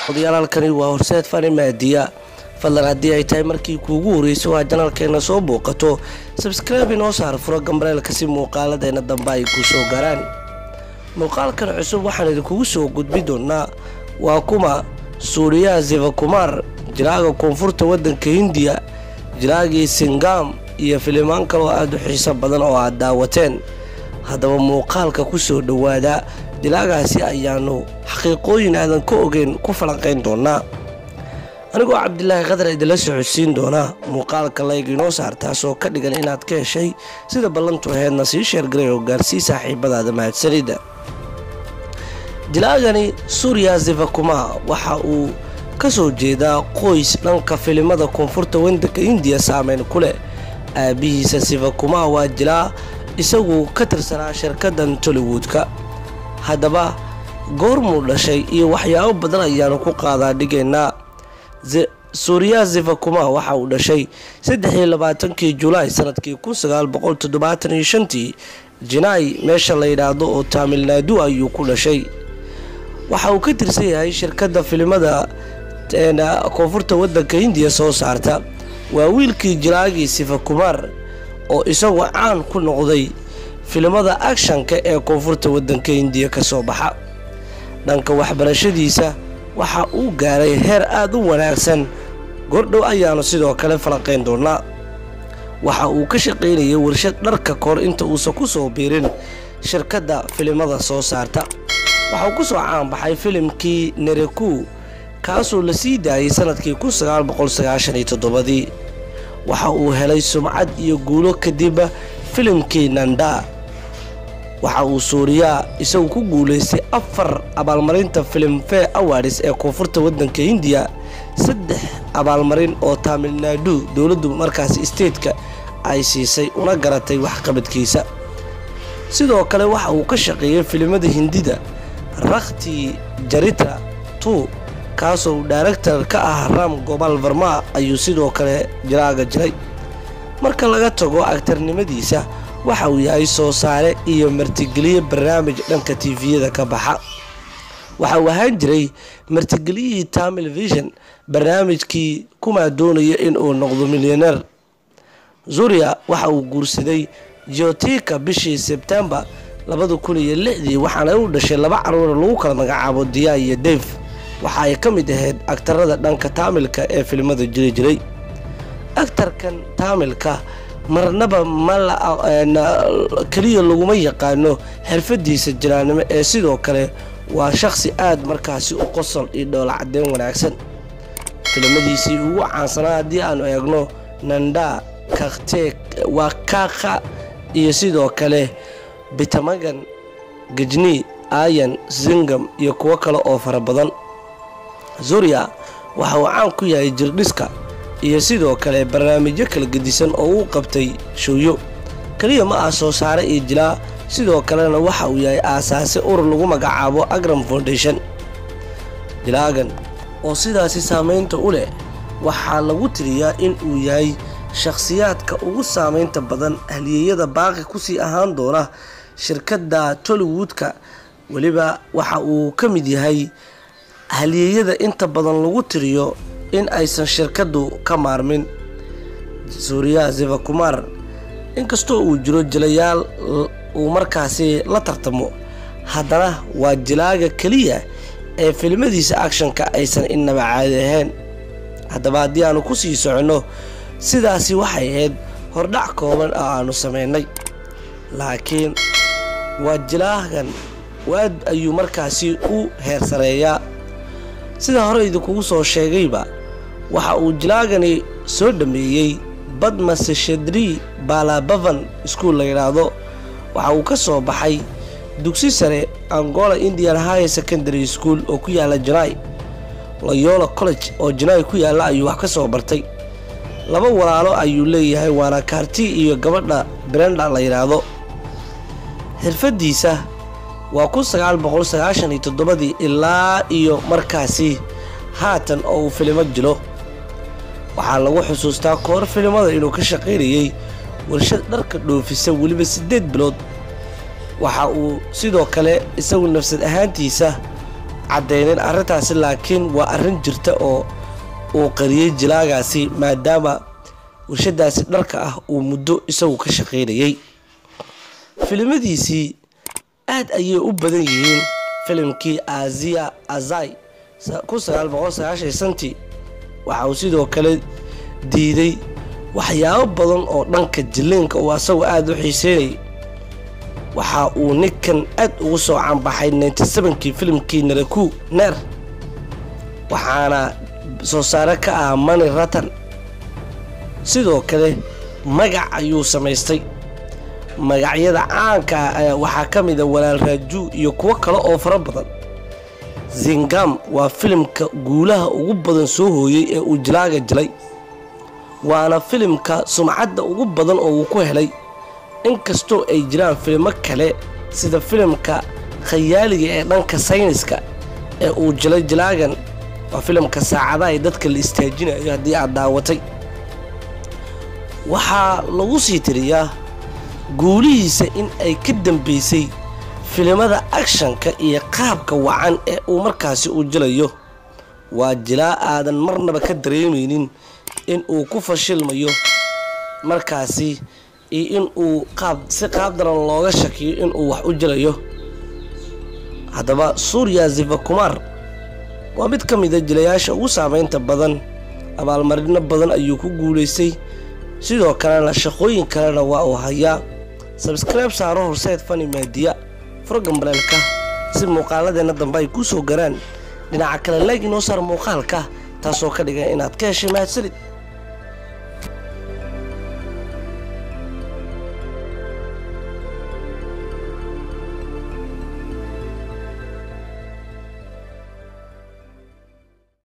odayaalhalkani waa horseed fani maadiya fadlan haddii ay tahay markii kuugu horreysay waa janalkeena soo booqato sabskraibe inoo saar furo gambareelka si muuqaaladeena dambe ay ku soo gaaraan muuqaalkan cusub waxaan idinkugu soo gudbi doonaa waa kuma suuriyaha zivakumar jiraaga koonfurta waddanka hindiya jiraagii singam iyo filimaan kaloo aada u xiiso badan oo aad daawateen haddaba muuqaalka ku soo dhowaada dilaagaasi ayaanu xaqiiqooyin aadan ka ogeyn ku falanqayn doonaa anigoo cabdilaahi khadar idinla socodsiin doonaa muuqaalka layg inoo saar taasoo ka dhigan inaad ka heshay sida ballantu aheedna sii sheergaray oo gaarsii saaxiibadaada mahadsanida dilaagani suuriya zivakuma waxa uu ka soo jeedaa qoys dhanka filimada koonfurta waddanka indiya saameyn ku leh aabihiisa sivakuma waa jilaa isagu ka tirsanaa shirkadan tollywoodka haddaba goormuu dhashay iyo waxyaabo badan ayaanu ku qaadaa dhigaynaa suuriya zivakuma waxa uu dhashay saddexiyo labaatankii julaay sanadkii kun sagaal boqol toddobaatan iyo shantii jinaay meesha la yidhaahdo oo taamilnaadu ayuu ku dhashay waxa uu ka tirsan yahay shirkadda filimada koonfurta waddanka hindiya soo saarta waa wiilkii jiraagii sifakumar oo isagu caan ku noqday filimada akshanka ee koonfurta waddanka hindiya ka soo baxa dhanka waxbarashadiisa waxa uu gaaray heer aada u wanaagsan gordhow ayaanu sidoo kale falanqayn doonaa waxa uu ka shaqaynayay warshad dharka kahor inta uusan ku soo biirin shirkadda filimada soo saarta waxa uu ku soo caanbaxay filimkii nereku kaasoo la sii daayay sanadkii kun sagaal boqol sagaashan iyo toddobadii waxa uu helay sumcad iyo guulo kadib filimkii nanda waxa uu suuriyaa isagu ku guulaystay afar abaalmarinta filimfare awards ee koonfurta waddanka hindiya saddex abaalmarin oo taamilnaadu dowladdu markaasi statetka ay siisay una garatay waxqabadkiisa sidoo kale waxa uu ka shaqeeyay filimada hindida rakhti jaritra tu kaasoo uu daaragtar ka ah ram gobal varma ayuu sidoo kale jiraaga jiray marka laga tago agtarnimadiisa waxa uu yahay soo saare iyo martigeliye barnaamij dhanka tifiyada ka baxa waxa uu ahaan jiray martigeliyihii tamil vision barnaamijkii kumaa doonaya in uu noqdo milyaneer zuriya waxa uu guursaday geotika bishii sebtembar labada kun iyo lixdii waxaana u dhashay laba caruura lagu kala magacaabo diya iyo def waxa ay ka mid ahayd agtarada dhanka taamilka ee filimada jiri jiray agtarkan taamilka marnaba keliya laguma yaqaano xirfadiisa jiraannimo ee sidoo kale waa shaqsi aada markaasi u qosol iyo dhoola caddeyn wanaagsan filimadiisii ugu caansanaa haddii aanu eegno nanda kakte waa kaaka iyo sidoo kale bitamagan gajni ayan zingam iyo kuwo kale oo fara badan zuriya waxa uu caan ku yahay jirdhiska iyo sidoo kale barnaamijyo kala gedisan oo uu qabtay showyo keliya ma ah soo saare iyo jilaa sidoo kalena waxa uu yahay aasaase urur lagu magacaabo agram foundation jilaagan oo sidaasi saamaynta u leh waxaa lagu tiriyaa in uu yahay shakhsiyaadka ugu saamaynta badan haliyeyada baaqi kusii ahaan doona shirkadda tollywoodka weliba waxa uu ka mid yahay haliyeyada inta badan lagu tiriyo in aysan shirkaddu ka maarmin suuriya zivakumar inkastoo uu jiro jilayaal uu markaasi la tartamo haddana waa jilaaga keliya ee filimadiisa akshanka aysan innaba caadi ahayn haddaba haddii aanu ku sii soconno sidaasi waxay ahayd hordhac kooban oo aanu samaynay laakiin waa jilaagan waad ayuu markaasi u heersareeyaa sida hore idinkugu soo sheegayba waxa uu jilaagani soo dhameeyey badmaseshadri baalabavan iskuol la yidhaahdo waxa uu ka soo baxay dugsi sare angola indian high secondary school oo ku yaala janaay loyola college oo janaay ku yaalla ayuu wax ka soo bartay laba walaalo ayuu leeyahay waana kaarti iyo gabadha brenda la yidhaahdo xirfadiisa waa kun sagaal boqol sagaashan iyo toddobadii ilaa iyo markaasi haatan oo uu filimo jilo waxaa lagu xusuustaa koor filimada inuu ka shaqaynayay warshad dharka dhoofisa weliba siddeed bilood waxa uu sidoo kale isagu nafsad ahaantiisa caddeynin arrintaasi laakiin waa arrin jirta oo uu qariyey jilaagaasi maadaama warshadaasi dharka ah uu muddo isagu ka shaqaynayay filimadiisii aad ayay u badan yihiin filimkii aziya azai santii waxa uu sidoo kale diiday waxyaabo badan oo dhanka jiliinka uu asagu aada u xiiseynayay waxa uu ninkan aad ugu soo caanbaxay kii filimkii naraku neer waxaana soo saare ka ah mani ratan sidoo kale magac ayuu samaystay magacyada caanka ah waxaa ka mida walaal raaju iyo kuwo kale oo fara badan zingam waa filimka guulaha ugu badan soo hooyey ee uu jilaaga jilay waana filimka sumcadda ugu badan oo uu ku helay inkastoo ay jiraan filimo kale sida filimka khayaaliga ee dhanka sayniska ee uu jilay jilaagan waa filimka saacadaha dadka la istaajinayo haddii aad daawatay waxaa lagu sii tiriyaa guulihiisa in ay ka dambaysay filimada akshanka iyo qaabka wacan ee uu markaasi u jilayo waa jilaa aadan marnaba ka dareemaynin in uu ku fashilmayo markaasi iyo in uu qaab si qaab daran looga shakiyo in uu wax u jilayo haddaba suuriya zivakumar waa mid ka mid a jilayaasha ugu saameynta badan abaalmarino badan ayuu ku guulaystay sidoo kalena shaqooyin kalena waa uu hayaa sabskribe saaro horseed fani maadiya furogambaleelka si muuqaaladeenna dambe ay ku soo garaan dhinaca kale leeg inoo saar muuqaalka taasoo ka dhigan inaad ka heshay mahadsanid